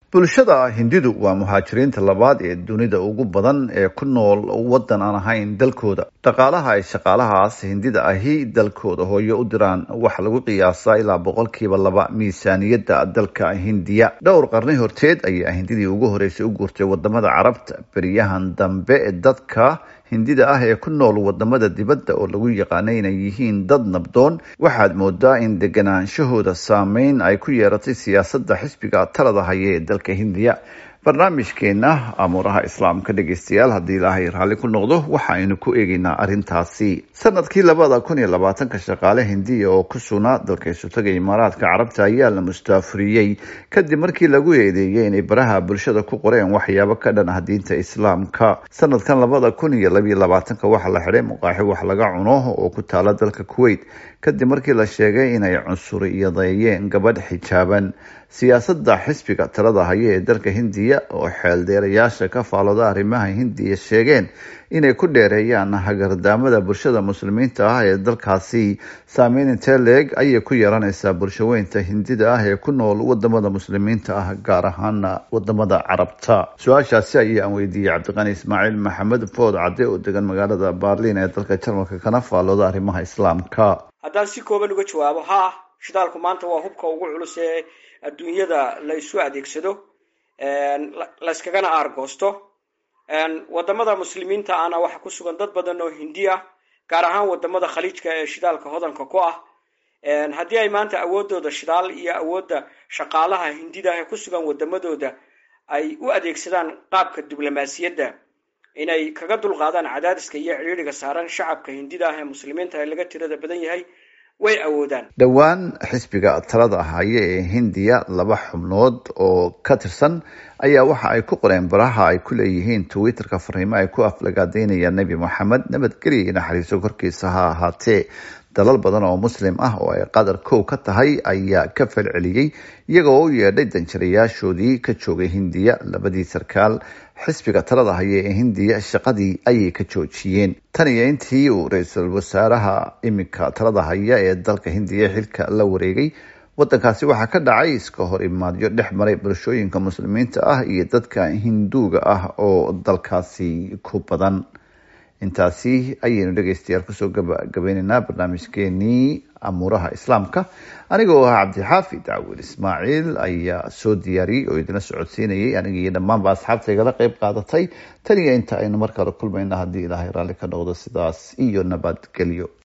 bulshada hindidu waa muhaajiriinta labaad ee dunida ugu badan ee ku nool waddan aan ahayn dalkooda dhaqaalaha ay shaqaalahaas hindida ahi dalkooda hooyo u diraan waxaa lagu qiyaasaa ilaa boqolkiiba laba miisaaniyadda dalka hindiya dhowr qarni horteed ayaa hindidii ugu horeysay u guurtay wadamada carabta beriyahan dambe dadka hindida ah ee ku nool wadamada dibadda oo lagu yaqaana inay yihiin dad nabdoon waxaad moodaa in deganaanshahooda saameyn ay ku yeeratay siyaasadda xisbiga talada haya ee dalka hindiya barnaamijkeena amuuraha islaamka dhegeystayaal haddii ilaahay raalli ku noqdo waxaaynu ku eegeynaa arrintaasi sanadkii labada kun iyo labaatanka shaqaale hindiya oo ku sugnaa dalka isutaga imaaraadka carabta ayaa la mustaafuriyey kadib markii lagu eedeeyey inay baraha bulshada ku qoreen waxyaabo ka dhan ah diinta islaamka sanadkan labada kun iyo labiyo labaatanka waxaa la xidhay muqaaxi wax laga cuno oo ku taala dalka kuwait kadib markii la sheegay inay cunsuriyadeeyeen gabadh xijaaban siyaasadda xisbiga talada haya ee dalka hindiya oo xeeldeerayaasha ka faalooda arrimaha hindiya sheegeen inay ku dheereeyaan hagardaamada bulshada muslimiinta ah ee dalkaasi saameyn intee leeg ayay ku yeelanaysaa bulshaweynta hindida ah ee ku nool wadamada muslimiinta ah gaar ahaana wadamada carabta su-aashaasi ayaan weydiiyey cabdiqani ismaaciil maxamed food cadde oo degan magaalada baarliin ee dalka jarmalka kana faalooda arrimaha islaamka haddaan si kooban uga jawaabo ha shidaalku maanta waa hubka ugu culus ee adduunyada la isu adeegsado layskagana aargoosto wadamada muslimiinta ahna waxaa ku sugan dad badan oo hindi ah gaar ahaan wadamada khaliijka ee shidaalka hodanka ku ah haddii ay maanta awoodooda shidaal iyo awoodda shaqaalaha hindida ee ku sugan wadamadooda ay u adeegsadaan qaabka diblomaasiyadda inay kaga dulqaadaan cadaadiska iyo cidhiidriga saaran shacabka hindida ah ee muslimiinta ee laga tirada badan yahay way awoodaan dhowaan xisbiga talada haya ee hindiya laba xubnood oo ka tirsan ayaa waxa ay ku qoreen baraha ay ku leeyihiin twitterka fariimo ay ku aflagaadeynayaan nebi moxamed nabadgelya iyo naxariiso korkiisa ha ahaatee dalal badan oo muslim ah oo ay qadar kow ka tahay ayaa ka falceliyey iyagoo u yeedhay danjirayaashoodii ka joogay hindiya labadii sarkaal xisbiga talada haya ee hindiya shaqadii ayay ka joojiyeen tan iyo intii uu ra-iisul wasaaraha iminka talada haya ee dalka hindiya xilka la wareegay wadankaasi waxaa ka dhacay iska hor imaadyo dhex maray bulshooyinka muslimiinta ah iyo dadka hinduuga ah oo dalkaasi ku badan intaasi ayaynu dhegeystayaal kusoo gabagabeyneynaa barnaamijkeenii amuuraha islaamka anigoo ah cabdixaafid cawil ismaaciil ayaa soo diyaariyey oo idina socodsiinayay aniga iyo dhammaanba asxaabta igala qeyb qaadatay tan iyo inta aynu mar kale kulmayna haddii ilaahay raalli ka noqdo sidaas iyo nabadgelyo